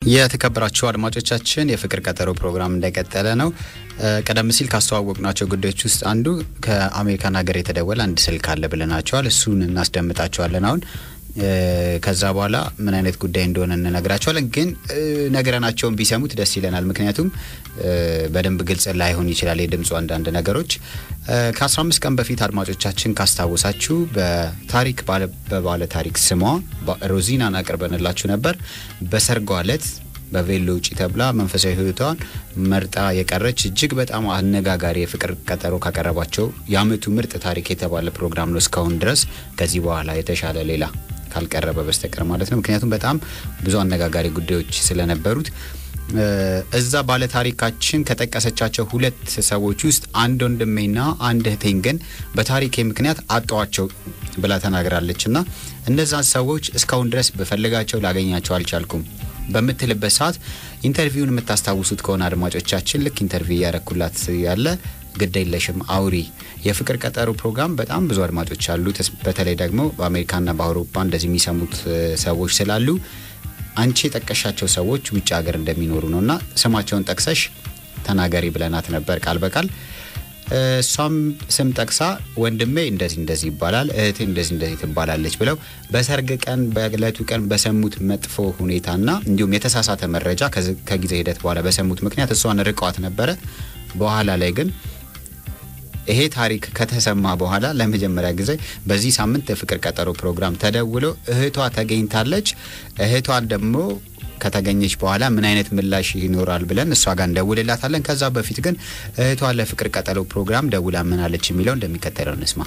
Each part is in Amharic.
የተከበራችሁ አድማጮቻችን የፍቅር ቀጠሮ ፕሮግራም እንደቀጠለ ነው። ቀደም ሲል ካስተዋወቅናቸው ጉዳዮች ውስጥ አንዱ ከአሜሪካን ሀገር የተደወለ አንድ ስልክ አለ ብለናቸዋል። እሱን እናስደምጣቸዋለን አሁን ከዛ በኋላ ምን አይነት ጉዳይ እንደሆነ እንነግራቸዋለን። ግን ነገረናቸውን ቢሰሙት ደስ ይለናል። ምክንያቱም በደንብ ግልጽ ላይሆን ይችላል የድምፁ አንዳንድ ነገሮች። ከ15 ቀን በፊት አድማጮቻችን ካስታወሳችሁ በታሪክ በባለ ታሪክ ስሟ ሮዚናን አቅርበንላችሁ ነበር። በሰርጓ ዕለት በቬሎ ውጪ ተብላ መንፈሳዊ ሕይወቷን መርጣ የቀረች እጅግ በጣም አነጋጋሪ የፍቅር ቀጠሮ ካቀረባቸው የዓመቱ ምርጥ ታሪክ የተባለ ፕሮግራም ነው እስካሁን ድረስ ከዚህ በኋላ የተሻለ ሌላ ካልቀረበ በስተቀር ማለት ነው። ምክንያቱም በጣም ብዙ አነጋጋሪ ጉዳዮች ስለነበሩት እዛ ባለ ታሪካችን ከጠቀሰቻቸው ሁለት ሰዎች ውስጥ አንድ ወንድሜና አንድ እህቴን ግን በታሪኬ ምክንያት አጣዋቸው ብላ ተናግራለች። እና እነዛን ሰዎች እስካሁን ድረስ በፈልጋቸው ላገኛቸው አልቻልኩም በምትልበት ሰዓት ኢንተርቪውን የምታስታውሱት ከሆነ አድማጮቻችን ልክ ኢንተርቪው እያረኩላት ያለ ግድ የለሽም አውሪ የፍቅር ቀጠሮ ፕሮግራም በጣም ብዙ አድማጮች አሉ። በተለይ ደግሞ በአሜሪካና በአውሮፓ እንደዚህ የሚሰሙት ሰዎች ስላሉ አንቺ የጠቀሻቸው ሰዎች ውጭ ሀገር እንደሚኖሩ ነው እና ስማቸውን ጠቅሰሽ ተናገሪ ብለናት ነበር ቃል በቃል እሷም ስም ጠቅሳ ወንድሜ እንደዚህ እንደዚህ ይባላል፣ እህቴ እንደዚህ እንደዚህ ትባላለች ብለው በሰርግ ቀን በዕለቱ ቀን በሰሙት መጥፎ ሁኔታና እንዲሁም የተሳሳተ መረጃ ከጊዜ ሂደት በኋላ በሰሙት ምክንያት እሷን ርቀዋት ነበረ። በኋላ ላይ ግን ይሄ ታሪክ ከተሰማ በኋላ ለመጀመሪያ ጊዜ በዚህ ሳምንት የፍቅር ቀጠሮ ፕሮግራም ተደውሎ እህቷ ተገኝታለች። እህቷን ደግሞ ከተገኘች በኋላ ምን አይነት ምላሽ ይኖራል ብለን እሷ ጋር እንደውልላታለን። ከዛ በፊት ግን እህቷ ለፍቅር ቀጠሮ ፕሮግራም ደውላ ምን አለች የሚለው እንደሚከተለው እንስማ።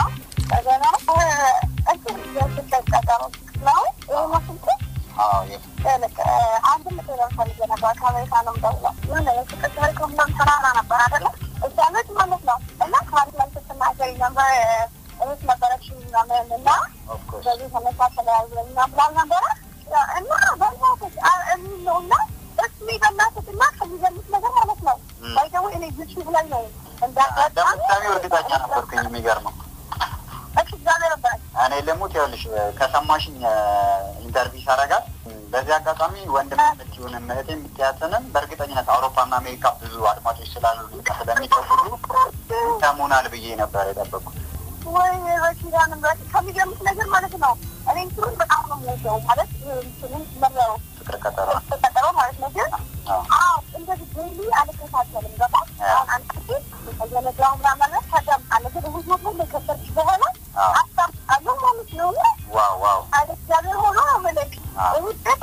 እኔ ልሙት ይኸውልሽ፣ ከሰማሽኝ ኢንተርቪው ሳረጋት በዚህ አጋጣሚ ወንድም የምትሆንም እህቴ የምትያትንም በእርግጠኝነት አውሮፓና አሜሪካ ብዙ አድማጮች ስላሉ ስለሚጠብቁ ሰሙናል ብዬ ነበር የጠበቁት። ወይ በኪዳን ከሚገርምሽ ነገር ማለት ነው። እኔ እንትኑን በጣም ነው የምወደው ማለት እንትኑን መረው ፍቅር ቀጠሮ ቀጠሮ ማለት ነው። ግን አዎ እንደዚህ ዴይሊ አልከታተልም። ገባ አሁን አንድ ጊዜ የነግራው ምናምን ከደም አለ ግን እሁድ ነው ሁሉ ከሰርች በኋላ ሀሳብ አለ ማለት ነው። ዋው ዋው አለ እግዚአብሔር ሆኖ መለክ እሁድ ደባ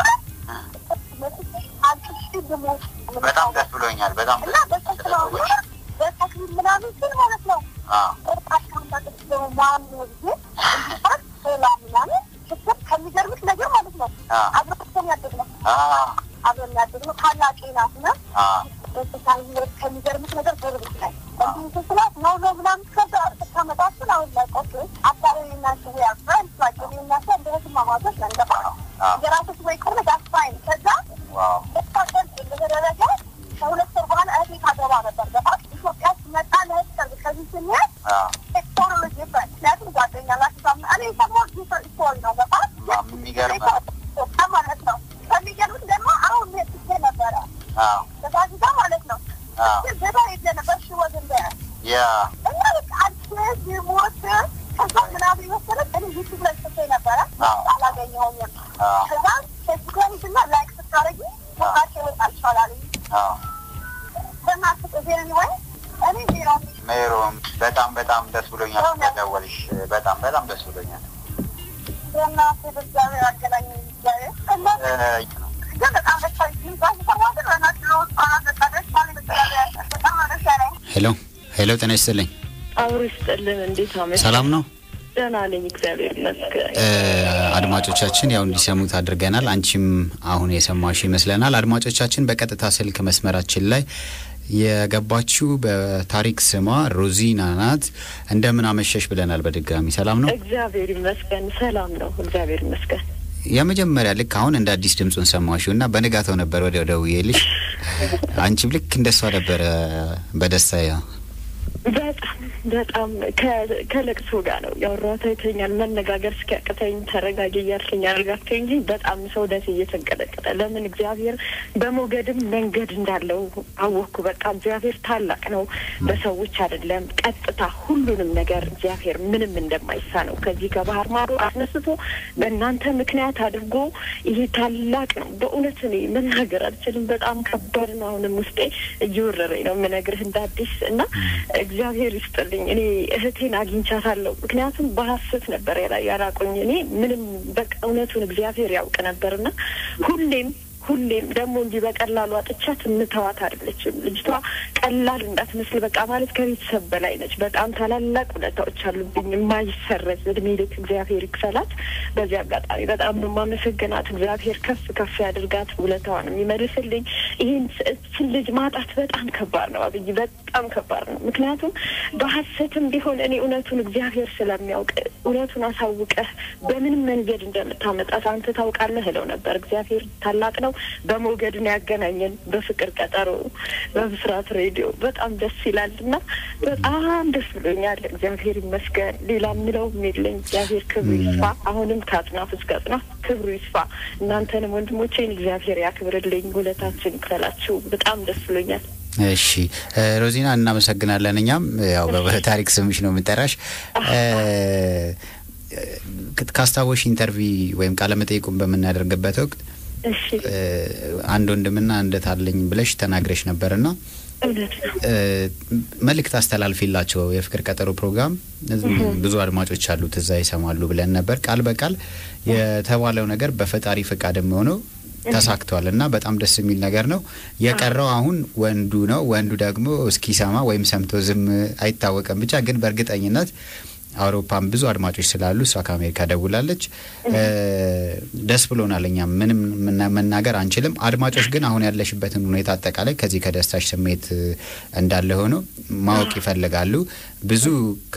አልቅሽ ድሞ በጣም ደስ ብሎኛል። በጣም እና በተክለው በተክሊል ምናምን ስል ማለት ነው ከሚገርምሽ ነገር ማለት ነው አብረን ያደግነው አብረን ያደግነው ታላቄ ናት እና ከሚገርምሽ ነገር ጎረቤት ላይ እንዲህ ስላት ነው ነው ምናምን ከዛ ስታመጣችን አሁን ላይ ቆስ አባሪ ናቸው ያ ፍሬንድ ናቸው ናቸው እንደ ህትማማቶች ነን ገባ የራሶች ወይ ከሆነ ዳስፋይን ከዛ ስታቀል እንደተደረገ ከሁለት ወር በኋላ እህቴ ታገባ ነበር ገባ ኢትዮጵያ ስመጣ ለህት ሰርግ ከዚህ ስንሄድ ቶሎ ዲፍረንት ምክንያቱም ጓደኛ ናቸው እኔ ሰሞን ዲፍረንት ስቶሪ ነው ገባ የሚገርም ማለት ነው ከሚገርምት ደግሞ አሁን ሄድቼ ነበረ በጋዜጣ ማለት ነው ዘባ ሄጄ ነበር ሽወት እንደ ያ እና በቃ አዲስ ሞት ከዛ ምናምን የመሰረት እኔ ዩቱብ ላይ ጽፌ ነበረ አላገኘሁኝም ከዛ ፌስቡክ ላይ ሂድና ላይክ ስታደርጊ ሞታቸው ይወጣል ይቻላል በእናትህ ዜን ወይ እኔ ዜሮ ሜሮም በጣም በጣም ደስ ብሎኛል ስለደወልሽ። በጣም በጣም ደስ ብሎኛል። በእናትህ በእግዚአብሔር አገናኝ እግዚአብሔር እና ግን በጣም ደስ ይላል ሰማት በእናትህ ህጻናት በቃ ደስ ባለ በእግዚአብሔር በጣም ነው ደስ ያለኝ ሄሎ ሄሎ፣ ጤና ይስጥልኝ። አብሮ ይስጥልን። እንዴት አመሽ? ሰላም ነው? ደህና ነኝ፣ እግዚአብሔር ይመስገን። አድማጮቻችን ያው እንዲሰሙት አድርገናል። አንቺም አሁን የሰማሽ ይመስለናል። አድማጮቻችን በቀጥታ ስልክ መስመራችን ላይ የገባችው በታሪክ ስሟ ሮዚና ናት። እንደምን አመሸሽ ብለናል። በድጋሚ ሰላም ነው? እግዚአብሔር ይመስገን ሰላም ነው፣ እግዚአብሔር ይመስገን። የመጀመሪያ ልክ አሁን እንደ አዲስ ድምፁን ሰማሽው እና በንጋታው ነበር ወዲያው ደውዬልሽ። አንቺም ልክ እንደሷ ነበረ በደስታ በጣም በጣም ከ- ከለቅሶ ጋር ነው ያወራሁት። አይተኛል መነጋገር እስኪያቅተኝ ተረጋጊ እያልከኝ አድርጋቸው እንጂ በጣም ሰውነቴ እየተንቀጠቀጠ ለምን እግዚአብሔር በሞገድም መንገድ እንዳለው አወቅኩ። በቃ እግዚአብሔር ታላቅ ነው፣ በሰዎች አይደለም። ቀጥታ ሁሉንም ነገር እግዚአብሔር ምንም እንደማይሳ ነው ከዚህ ከባህር ማዶ አስነስቶ በእናንተ ምክንያት አድርጎ ይሄ ታላቅ ነው። በእውነት እኔ መናገር አልችልም። በጣም ከባድ ነው። አሁንም ውስጤ እየወረረኝ ነው የምነግርህ እንደ አዲስ እና እግዚአብሔር ይስጥልኝ። እኔ እህቴን አግኝቻታለሁ። ምክንያቱም በሀሰት ነበር ያላ- ያላቆኝ እኔ ምንም በቃ እውነቱን እግዚአብሔር ያውቅ ነበርና ሁሌም ሁሌም ደግሞ እንዲህ በቀላሉ አጥቻት የምተዋት አይደለችም። ልጅቷ ቀላል እንዳትመስል በቃ ማለት ከቤተሰብ በላይ ነች። በጣም ታላላቅ ውለታዎች አሉብኝ የማይሰረዝ እድሜ ልክ እግዚአብሔር ይክፈላት። በዚህ አጋጣሚ በጣም ነው የማመሰግናት። እግዚአብሔር ከፍ ከፍ ያድርጋት፣ ውለታዋን የሚመልስልኝ። ይህን እችን ልጅ ማጣት በጣም ከባድ ነው አብይ፣ በጣም ከባድ ነው። ምክንያቱም በሀሰትም ቢሆን እኔ እውነቱን እግዚአብሔር ስለሚያውቅ እውነቱን አሳውቀህ በምንም መንገድ እንደምታመጣት አንተ ታውቃለህ እለው ነበር። እግዚአብሔር ታላቅ ነው። በሞገድ ነው ያገናኘን በፍቅር ቀጠሮ በብስራት ሬዲዮ በጣም ደስ ይላል እና በጣም ደስ ብሎኛል። እግዚአብሔር ይመስገን። ሌላ የምለውም የለኝ። እግዚአብሔር ክብሩ ይስፋ። አሁንም ከአጽናፍ እስከ አጽናፍ ክብሩ ይስፋ። እናንተንም ወንድሞቼን እግዚአብሔር ያክብርልኝ፣ ውለታችን ይክፈላችሁ። በጣም ደስ ብሎኛል። እሺ እ፣ ሮዚና እናመሰግናለን። እኛም ያው በታሪክ ስምሽ ነው የምንጠራሽ። እ፣ ክ- ካስታወሽ ኢንተርቪ ወይም ቃለ መጠይቁን በምናደርግበት ወቅት እሺ እ፣ አንድ ወንድምና አንደት አለኝ ብለሽ ተናግረሽ ነበርና እውነት ነው። እ፣ መልእክት አስተላልፊላቸው የፍቅር ቀጠሮ ፕሮግራም ብዙ አድማጮች አሉት እዛ ይሰማሉ ብለን ነበር። ቃል በቃል የተባለው ነገር በፈጣሪ ፈቃድ የሚሆነው ተሳክቷል እና በጣም ደስ የሚል ነገር ነው። የቀረው አሁን ወንዱ ነው። ወንዱ ደግሞ እስኪሰማ ወይም ሰምቶ ዝም አይታወቅም። ብቻ ግን በእርግጠኝነት አውሮፓም ብዙ አድማጮች ስላሉ እሷ ከአሜሪካ ደውላለች። እ፣ ደስ ብሎናል። እኛም ምንም ምና- መናገር አንችልም። አድማጮች ግን አሁን ያለሽበትን ሁኔታ አጠቃላይ ከዚህ ከደስታሽ ስሜት እ፣ እንዳለ ሆኖ ማወቅ ይፈልጋሉ። ብዙ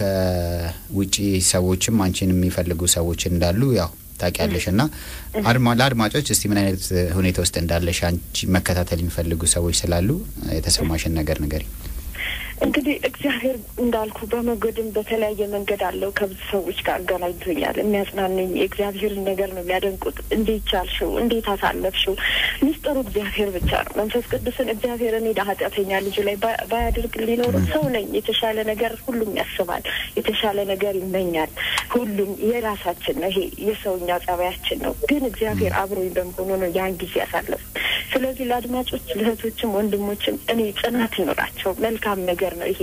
ከውጪ ሰዎችም አንቺን የሚፈልጉ ሰዎች እንዳሉ ያው ታውቂያለሽ እና አድማ ለአድማጮች እስቲ ምን አይነት ሁኔታ ውስጥ እንዳለሽ አንቺ መከታተል የሚፈልጉ ሰዎች ስላሉ የተሰማሽን ነገር ንገሪ። እንግዲህ እግዚአብሔር እንዳልኩ በመጎድም በተለያየ መንገድ አለው ከብዙ ሰዎች ጋር አገናኝቶኛል። የሚያጽናንኝ የእግዚአብሔርን ነገር ነው የሚያደንቁት። እንዴት ቻልሽው? እንዴት አሳለፍሽው? ሚስጥሩ እግዚአብሔር ብቻ ነው። መንፈስ ቅዱስን እግዚአብሔር እኔ ኃጢአተኛ ልጁ ላይ ባ- ባያደርግ ሊኖሩ ሰው ነኝ። የተሻለ ነገር ሁሉም ያስባል፣ የተሻለ ነገር ይመኛል። ሁሉም የራሳችን ነው። ይሄ የሰውኛ ጸባያችን ነው። ግን እግዚአብሔር አብሮኝ በመሆኑ ነው ያን ጊዜ ያሳለፍ። ስለዚህ ለአድማጮች ለእህቶችም ወንድሞችም እኔ ጽናት ይኖራቸው መልካም ነገር ነው። ይሄ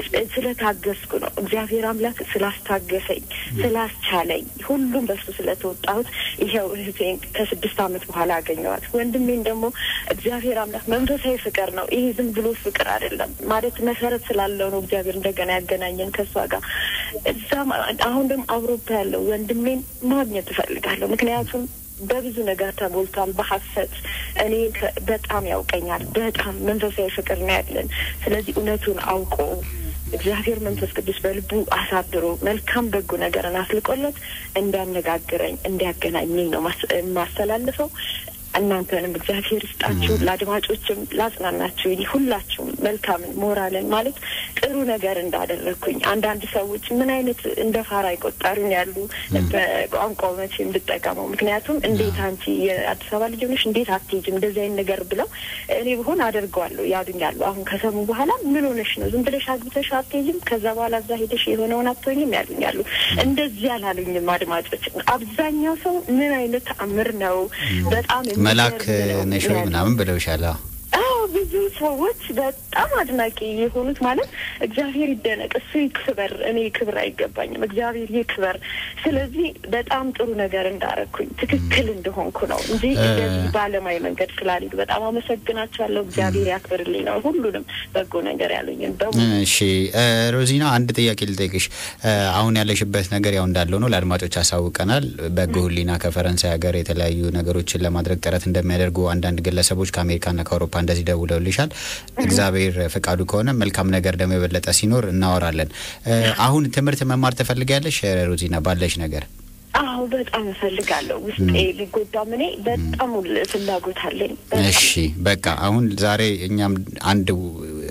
ስለታገስኩ ነው። እግዚአብሔር አምላክ ስላስታገሰኝ ስላስቻለኝ ሁሉም በሱ ስለተወጣሁት ይኸው እህቴን ከስድስት ዓመት በኋላ አገኘዋት። ወንድሜን ደግሞ እግዚአብሔር አምላክ መንፈሳዊ ፍቅር ነው። ይሄ ዝም ብሎ ፍቅር አይደለም ማለት መሰረት ስላለው ነው እግዚአብሔር እንደገና ያገናኘን ከእሷ ጋር እዛም አሁን ደግሞ አውሮፓ ያለው ወንድሜን ማግኘት እፈልጋለሁ። ምክንያቱም በብዙ ነገር ተጎልቷል። በሀሰት እኔ ከ- በጣም ያውቀኛል። በጣም መንፈሳዊ ፍቅር ነው ያለን። ስለዚህ እውነቱን አውቆ እግዚአብሔር መንፈስ ቅዱስ በልቡ አሳድሮ መልካም በጎ ነገርን አስልቆለት እንዲያነጋግረኝ እንዲያገናኘኝ ነው ማስ- የማስተላልፈው። እናንተንም እግዚአብሔር ይስጣችሁ። ለአድማጮችም ላጽናናችሁ ሁላችሁም መልካምን ሞራልን ማለት ጥሩ ነገር እንዳደረግኩኝ አንዳንድ ሰዎች ምን አይነት እንደ ፋራ ይቆጠሩኝ ያሉ በቋንቋው መቼ እንድጠቀመው ምክንያቱም እንዴት አንቺ የአዲስ አበባ ልጅ ሆነሽ እንዴት አትሄጂም እንደዚህ አይነት ነገር ብለው እኔ ብሆን አደርገዋለሁ ያሉኛሉ። አሁን ከሰሙ በኋላ ምን ሆነሽ ነው ዝም ብለሽ አግብተሽ አትሄጂም ከዛ በኋላ እዛ ሄደሽ የሆነውን አትሆኝም ያሉኛሉ። እንደዚህ አላሉኝም አድማጮች። አብዛኛው ሰው ምን አይነት ተአምር ነው በጣም መላክ የሚገርም ነው ነሽ ወይ ያሉኝ። ምናምን ብለውሻል። አዎ። አዎ ብዙ ሰዎች በጣም አድናቂ የሆኑት ማለት እግዚአብሔር ይደነቅ፣ እሱ ይክበር፣ እኔ ክብር አይገባኝም፣ እግዚአብሔር ይክበር። ስለዚህ በጣም ጥሩ ነገር እንዳረግኩኝ ትክክል እንደሆንኩ ነው እንጂ እንደዚህ በዓለማዊ መንገድ ስላልሄዱ በጣም አመሰግናቸዋለሁ። እግዚአብሔር ያክብርልኝ ነው ሁሉንም በጎ ነገር ያሉኝን በሙሉ እሺ እ፣ ሮዚና አንድ ጥያቄ ልጠይቅሽ። እ፣ አሁን ያለሽበት ነገር ያው እንዳለው ነው፣ ለአድማጮች አሳውቀናል። በጎ ሕሊና ከፈረንሳይ ሀገር የተለያዩ ነገሮችን ለማድረግ ጥረት እንደሚያደርጉ አንዳንድ ግለሰቦች ከአሜሪካና ከአውሮፓ እንደዚህ ደውለውልሻል። እግዚአብሔር ፈቃዱ ከሆነ መልካም ነገር ደግሞ የበለጠ ሲኖር እናወራለን። እ፣ አሁን ትምህርት መማር ትፈልጊያለሽ ሮዚና ባለሽ ነገር? አዎ በጣም እፈልጋለሁ። ውስጤ ሊጎዳም እኔ በጣም ሁል ፍላጎት አለኝ። በጣም እሺ በቃ አሁን ዛሬ እኛም አንድ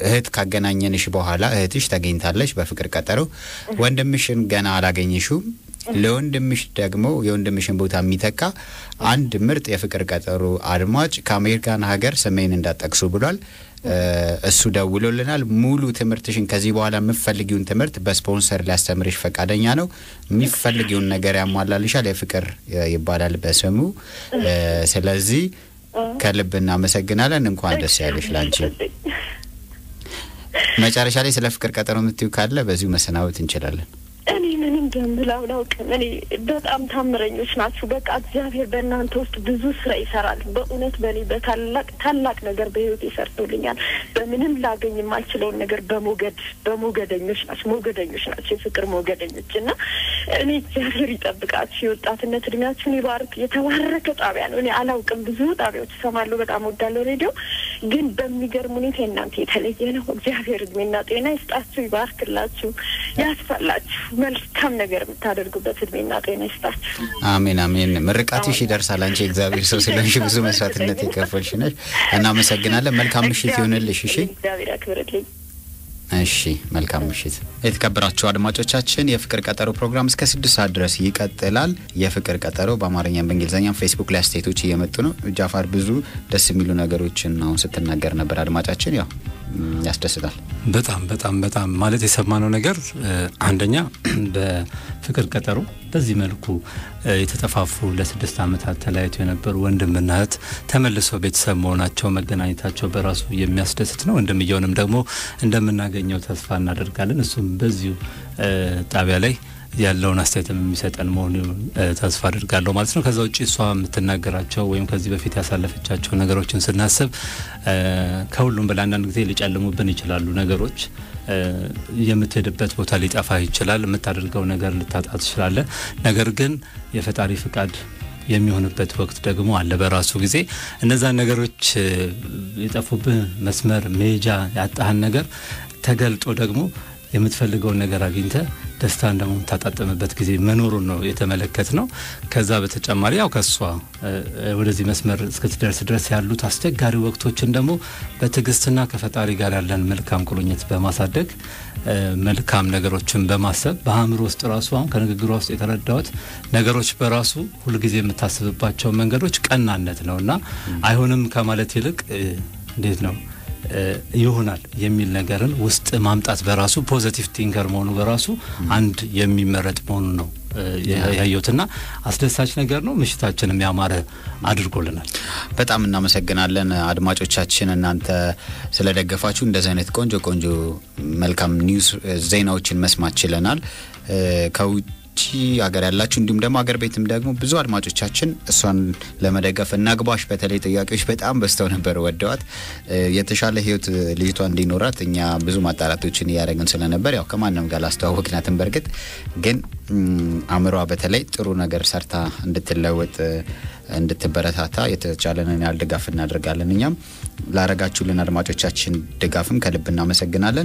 እህት ካገናኘንሽ በኋላ እህትሽ ተገኝታለች በፍቅር ቀጠሮ፣ ወንድምሽን ገና አላገኘሽውም። ለወንድምሽ ደግሞ የወንድምሽን ቦታ የሚተካ አንድ ምርጥ የፍቅር ቀጠሮ አድማጭ ከአሜሪካን ሀገር ስሜን እንዳጠቅሱ ብሏል። እሱ ደውሎልናል። ሙሉ ትምህርትሽን ከዚህ በኋላ የምፈልጊውን ትምህርት በስፖንሰር ሊያስተምርሽ ፈቃደኛ ነው። የሚፈልጊውን ነገር ያሟላልሻል። የፍቅር ይባላል በስሙ። ስለዚህ ከልብ እናመሰግናለን። እንኳን ደስ ያለሽ ላንቺ። መጨረሻ ላይ ስለ ፍቅር ቀጠሮ የምትዩ ካለ በዚሁ መሰናበት እንችላለን። እኔ ምንም እንደምል አላውቅም። እኔ በጣም ታምረኞች ናችሁ። በቃ እግዚአብሔር በእናንተ ውስጥ ብዙ ስራ ይሰራል። በእውነት በእኔ በታላቅ ታላቅ ነገር በህይወት ይሰርቶልኛል። በምንም ላገኝ የማልችለውን ነገር በሞገድ በሞገደኞች ናቸው ሞገደኞች ናቸው የፍቅር ሞገደኞች እና እኔ እግዚአብሔር ይጠብቃችሁ። የወጣትነት እድሜያችሁን ይባርክ። የተባረከ ጣቢያ ነው። እኔ አላውቅም። ብዙ ጣቢያዎች ይሰማሉ። በጣም ወዳለው ሬዲዮ ግን በሚገርም ሁኔታ የእናንተ የተለየ ነው። እግዚአብሔር እድሜና ጤና ይስጣችሁ፣ ይባርክላችሁ፣ ያስፋላችሁ መልካም ነገር የምታደርጉበት እድሜና ጤና ይስጣችሁ። አሜን አሜን። ምርቃትሽ ይደርሳል። አንቺ እግዚአብሔር ሰው ስለሆንሽ ብዙ መስዋዕትነት የከፈልሽ ነሽ። እናመሰግናለን። መልካም ምሽት ይሁንልሽ። እሺ፣ እግዚአብሔር ያክብርልኝ። እሺ፣ መልካም ምሽት። የተከበራችሁ አድማጮቻችን የፍቅር ቀጠሮ ፕሮግራም እስከ ስድስት ሰዓት ድረስ ይቀጥላል። የፍቅር ቀጠሮ በአማርኛም በእንግሊዝኛም ፌስቡክ ላይ አስተያየቶች እየመጡ ነው። ጃፋር ብዙ ደስ የሚሉ ነገሮችን አሁን ስትናገር ነበር። አድማጫችን ያው ያስደስታል። በጣም በጣም በጣም ማለት የሰማነው ነገር አንደኛ በፍቅር ቀጠሮ በዚህ መልኩ የተጠፋፉ ለስድስት ዓመታት ተለያይቶ የነበሩ ወንድምና እህት ተመልሰው ቤተሰብ መሆናቸው መገናኘታቸው በራሱ የሚያስደስት ነው። ወንድምየውንም ደግሞ እንደምናገኘው ተስፋ እናደርጋለን። እሱም በዚሁ ጣቢያ ላይ ያለውን አስተያየትም የሚሰጠን መሆኑን ተስፋ አድርጋለሁ ማለት ነው። ከዛ ውጭ እሷ የምትናገራቸው ወይም ከዚህ በፊት ያሳለፈቻቸው ነገሮችን ስናስብ ከሁሉም በላይ አንዳንድ ጊዜ ሊጨልሙብን ይችላሉ ነገሮች የምትሄድበት ቦታ ሊጠፋ ይችላል። የምታደርገው ነገር ልታጣ ትችላለ። ነገር ግን የፈጣሪ ፍቃድ የሚሆንበት ወቅት ደግሞ አለ። በራሱ ጊዜ እነዛን ነገሮች የጠፉብህ መስመር መሄጃ ያጣህን ነገር ተገልጦ ደግሞ የምትፈልገውን ነገር አግኝተ ደስታን ደግሞ የምታጣጥምበት ጊዜ መኖሩን ነው የተመለከት ነው። ከዛ በተጨማሪ ያው ከሷ ወደዚህ መስመር እስክትደርስ ድረስ ያሉት አስቸጋሪ ወቅቶችን ደግሞ በትዕግስትና ከፈጣሪ ጋር ያለን መልካም ቁርኝት በማሳደግ መልካም ነገሮችን በማሰብ በአእምሮ ውስጥ ራሱ አሁን ከንግግሯ ውስጥ የተረዳሁት ነገሮች በራሱ ሁልጊዜ የምታስብባቸው መንገዶች ቀናነት ነው እና አይሆንም ከማለት ይልቅ እንዴት ነው ይሆናል የሚል ነገርን ውስጥ ማምጣት በራሱ ፖዘቲቭ ቲንከር መሆኑ በራሱ አንድ የሚመረጥ መሆኑ ነው ያየሁትና አስደሳች ነገር ነው። ምሽታችንም ያማረ አድርጎልናል። በጣም እናመሰግናለን አድማጮቻችን፣ እናንተ ስለደገፋችሁ እንደዚህ አይነት ቆንጆ ቆንጆ መልካም ኒውስ ዜናዎችን መስማት ችለናል። ከውጭ ሀገር ያላችሁ እንዲሁም ደግሞ ሀገር ቤትም ደግሞ ብዙ አድማጮቻችን እሷን ለመደገፍ እናግባሽ በተለይ ጥያቄዎች በጣም በዝተው ነበር። ወደዋት የተሻለ ሕይወት ልጅቷ እንዲኖራት እኛ ብዙ ማጣራቶችን እያደረግን ስለነበር ያው ከማንም ጋር ላስተዋወቅናትን በእርግጥ ግን አእምሯ በተለይ ጥሩ ነገር ሰርታ እንድትለወጥ እንድትበረታታ የተቻለንን ያህል ድጋፍ እናደርጋለን። እኛም ላረጋችሁልን አድማጮቻችን ድጋፍም ከልብ እናመሰግናለን።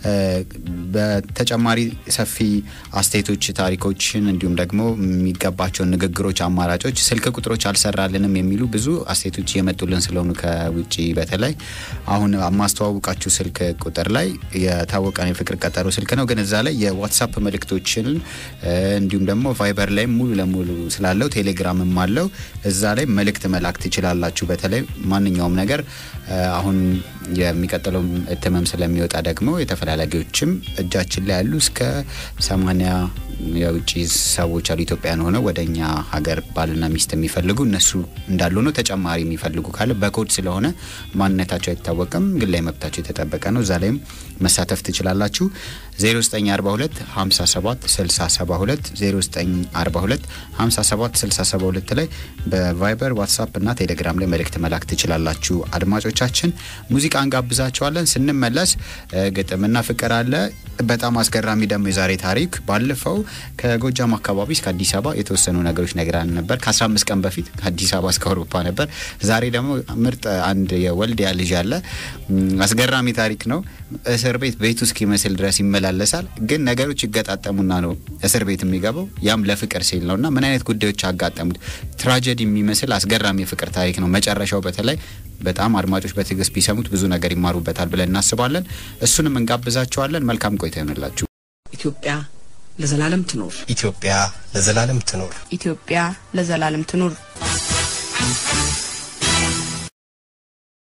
በተጨማሪ ሰፊ አስተያየቶች፣ ታሪኮችን እንዲሁም ደግሞ የሚገባቸውን ንግግሮች፣ አማራጮች፣ ስልክ ቁጥሮች አልሰራልንም የሚሉ ብዙ አስተያየቶች እየመጡልን ስለሆኑ ከውጭ በተለይ አሁን ማስተዋወቃችሁ ስልክ ቁጥር ላይ የታወቀን የፍቅር ቀጠሮ ስልክ ነው፣ ግን እዛ ላይ የዋትሳፕ መልእክቶችን እንዲሁም ደግሞ ቫይበር ላይ ሙሉ ለሙሉ ስላለው ቴሌግራምም አለው እዛ ላይ መልእክት መላክ ትችላላችሁ። በተለይ ማንኛውም ነገር አሁን የሚቀጥለው እትምም ስለሚወጣ ደግሞ የተፈላላጊዎችም እጃችን ላይ ያሉ እስከ ሰማንያ የውጭ ሰዎች አሉ ኢትዮጵያን ሆነው ወደ እኛ ሀገር ባልና ሚስት የሚፈልጉ እነሱ እንዳሉ ነው። ተጨማሪ የሚፈልጉ ካለ በኮድ ስለሆነ ማንነታቸው አይታወቅም፣ ግን ላይ መብታቸው የተጠበቀ ነው። እዛ ላይም መሳተፍ ትችላላችሁ። 0942 57 672 0942 57 672 ላይ በቫይበር ዋትሳፕ እና ቴሌግራም ላይ መልእክት መላክ ትችላላችሁ። አድማጮቻችን ሙዚቃ እንጋብዛቸዋለን። ስንመለስ ግጥምና ፍቅር አለ። በጣም አስገራሚ ደግሞ የዛሬ ታሪክ ባለፈው ከጎጃም አካባቢ እስከ አዲስ አበባ የተወሰኑ ነገሮች ነግራን ነበር። ከ15 ቀን በፊት ከአዲስ አበባ እስከ አውሮፓ ነበር። ዛሬ ደግሞ ምርጥ አንድ የወልዲያ ልጅ አለ። አስገራሚ ታሪክ ነው። እስር ቤት ቤቱ እስኪመስል ድረስ ይመላለሳል። ግን ነገሮች ይገጣጠሙና ነው እስር ቤት የሚገባው። ያም ለፍቅር ሲል ነው እና ምን አይነት ጉዳዮች አጋጠሙት? ትራጀዲ የሚመስል አስገራሚ የፍቅር ታሪክ ነው። መጨረሻው በተለይ በጣም አድማጮች በትዕግስት ቢሰሙት ብዙ ነገር ይማሩበታል ብለን እናስባለን። እሱንም እንጋብዛቸዋለን። መልካም ቆይታ ይሆንላችሁ። ኢትዮጵያ ለዘላለም ትኖር። ኢትዮጵያ ለዘላለም ትኖር። ኢትዮጵያ ለዘላለም ትኑር።